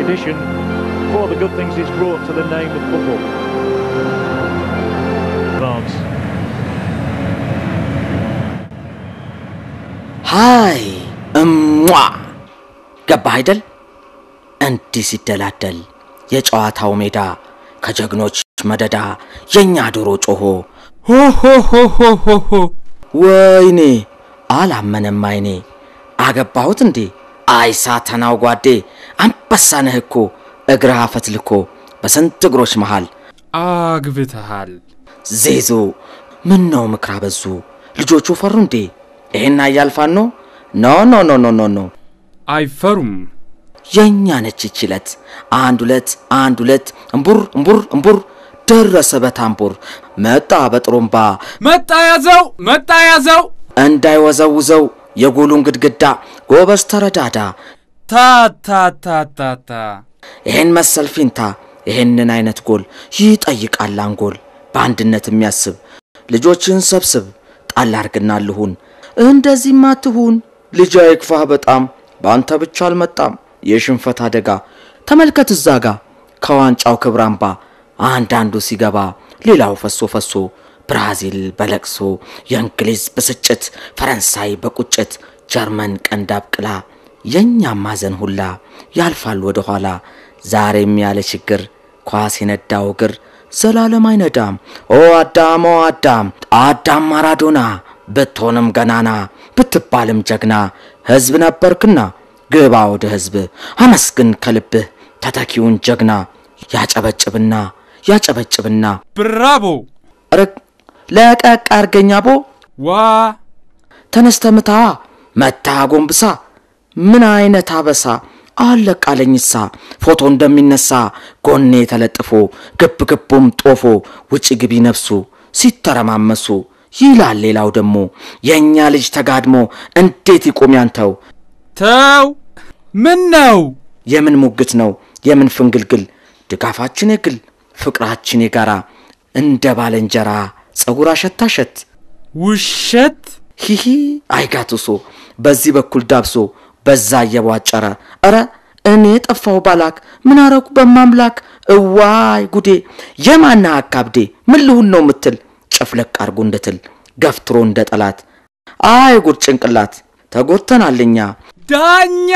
competition for the good things it's brought to the name of football. Advance. ሃይ እሟ ገባህ አይደል? እንዲህ ሲደላደል የጨዋታው ሜዳ ከጀግኖች መደዳ የእኛ ዶሮ ጮሆ ሆሆሆሆሆ ወይኔ አላመነም አይኔ አገባሁት እንዴ አይ ሳተናው ጓዴ አንበሳ ነህ እኮ እግርህ አፈትልኮ በስንት እግሮች መሃል አግብተሃል። ዜዞ ምን ነው ምክር አበዙ ልጆቹ ፈሩ እንዴ ይሄን አያልፋን ነው ኖ ኖ ኖ ኖ ኖ ኖ አይፈሩም። የእኛ ነች ይችለት አንድ ሁለት አንድ ሁለት እምቡር እምቡር እምቡር ደረሰ በታምቡር መጣ በጥሩምባ መጣ ያዘው፣ መጣ ያዘው። እንዳይወዘውዘው የጎሉን ግድግዳ ጎበዝ ተረዳዳ ታታታታታ ይሄን መሰል ፊንታ ይሄንን አይነት ጎል ይጠይቃል አንጎል በአንድነት የሚያስብ ልጆችን ሰብስብ ጣል አርግና ልሁን እንደዚህማ ትሁን ልጅ አይክፋህ በጣም በአንተ ብቻ አልመጣም የሽንፈት አደጋ ተመልከት እዛ ጋ ከዋንጫው ክብር አምባ አንዳንዱ ሲገባ ሌላው ፈሶ ፈሶ ብራዚል በለቅሶ የእንግሊዝ ብስጭት ፈረንሳይ በቁጭት ጀርመን ቀንድ አብቅላ የእኛም ማዘን ሁላ ያልፋል ወደ ኋላ ዛሬም ያለ ችግር ኳስ የነዳው እግር ዘላለም አይነዳም ኦ አዳም ኦ አዳም አዳም ማራዶና ብትሆንም ገናና ብትባልም ጀግና ሕዝብ ነበርክና ግባ ወደ ሕዝብ አመስግን ከልብህ ተተኪውን ጀግና ያጨበጭብና ያጨበጭብና ብራቦ ርቅ ለቀቅ አርገኛ ቦ ዋ ተነስተ ምታዋ መታ ጎንብሳ ምን አይነት አበሳ አለቃለኝሳ ፎቶ እንደሚነሳ ጎኔ ተለጥፎ ግብ ግቡም ጦፎ ውጭ ግቢ ነፍሱ ሲተረማመሱ ይላል ሌላው ደግሞ የእኛ ልጅ ተጋድሞ እንዴት ይቆም ያንተው ተው ምን ነው የምን ሙግት ነው የምን ፍንግልግል ድጋፋችን የግል ፍቅራችን የጋራ እንደ ባለንጀራ ጸጉር አሸታሸት ውሸት ሂሂ አይጋትሶ በዚህ በኩል ዳብሶ በዛ እየቧጨረ እረ እኔ ጠፋው ባላክ ምን አረኩ በማምላክ እዋይ ጉዴ የማና አካብዴ ምን ልሁን ነው ምትል ጨፍለቅ አርጎ እንድትል ገፍትሮ እንደ ጠላት አይ ጉድ ጭንቅላት ተጎተናልኛ ዳኛ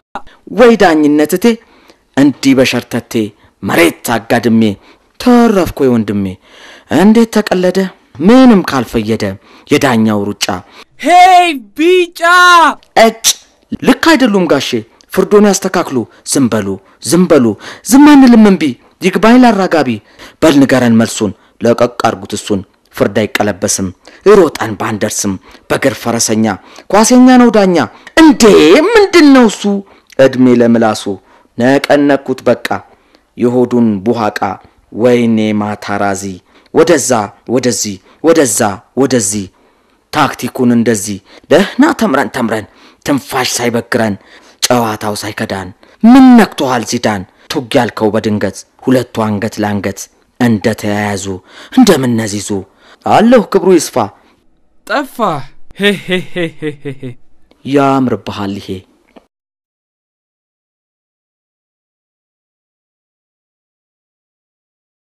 ወይ ዳኝነትቴ እንዲህ በሸርተቴ መሬት አጋድሜ ተረፍኮ ወንድሜ እንዴት ተቀለደ ምንም ካልፈየደ የዳኛው ሩጫ ሄይ ቢጫ እጭ ልክ አይደሉም ጋሼ ፍርዶን ያስተካክሉ ዝም በሉ ዝም በሉ ዝም አንልም እምቢ ይግባኝ ላራጋቢ በል ንገረን መልሱን ለቀቅ አርጉት እሱን ፍርድ አይቀለበስም ሮጠን ባንደርስም በግር ፈረሰኛ ኳሴኛ ነው ዳኛ እንዴ ምንድን ነው እሱ እድሜ ለምላሱ ነቀነኩት በቃ የሆዱን ቡሃቃ ወይኔ ማታራዚ ወደዛ ወደዚህ ወደዛ ወደዚህ ታክቲኩን እንደዚህ ደህና ተምረን ተምረን ትንፋሽ ሳይበግረን ጨዋታው ሳይከዳን ምን ነክቶሃል ዚዳን ቱግ ያልከው በድንገት ሁለቱ አንገት ለአንገት እንደ ተያያዙ እንደምነዚዙ አለሁ ክብሩ ይስፋ ጠፋ ሄሄሄሄሄ ያምርብሃል ይሄ